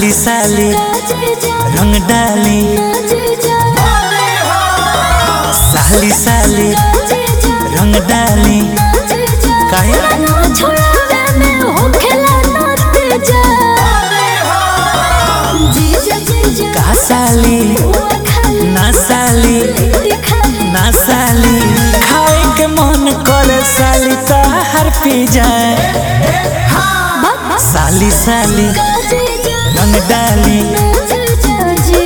साली साली जीजा रंग डाली जीजा साली साली जीजा रंग डाली जीजा काहे? ना छोड़ावे में हो खेला ना तेजा जीजा जीजा का साली हुआ खाली ना साली दिखाली ना साली खाए के मन करे साली ताहर पी जाए साली साली जीजा रंग डाली जीजा जी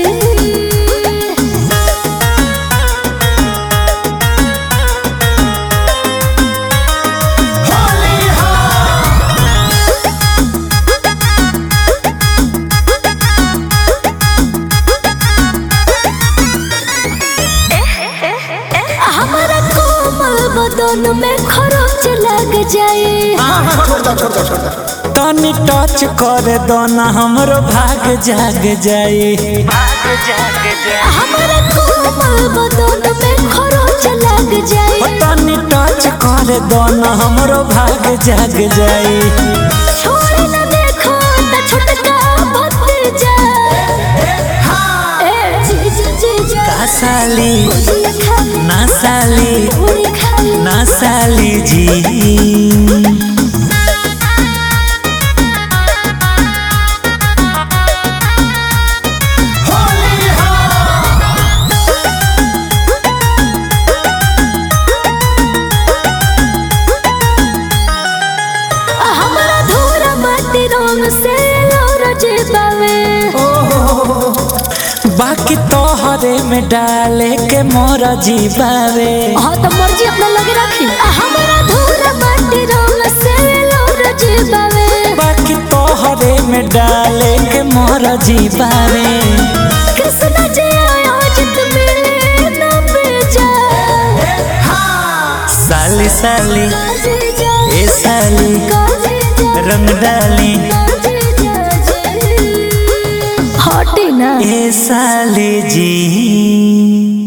हमारा कोमल बदन में खरोच लग जाए तनी टच करे दो ना हमरो भाग जाग जाए हमारा कोमल बदन में खरोच लग ओ जाए तनी टच करे दो ना हमरो भाग जाग जाए छोड़ न देखो त छोटका भतीजा ए जीजा जीजा का साली भुजिया खाली ना साली पूरी खाली ना साली जी हमारा धोरा माटी रंग से लोरज बावे बाकी तोहरे में डाले के मोर जीवावे हाँ तो मर्जी अपना लगे रखी हमारा धोरा माटी रंग से लोरज बावे बाकी तोहरे में डाले के मोर जीवावे कृष्ण जी आयोजित मिले न बेजा साली साली काजी जा ए साली काजी जा रंग डाली काजी जा जी हटी ना ए साली जी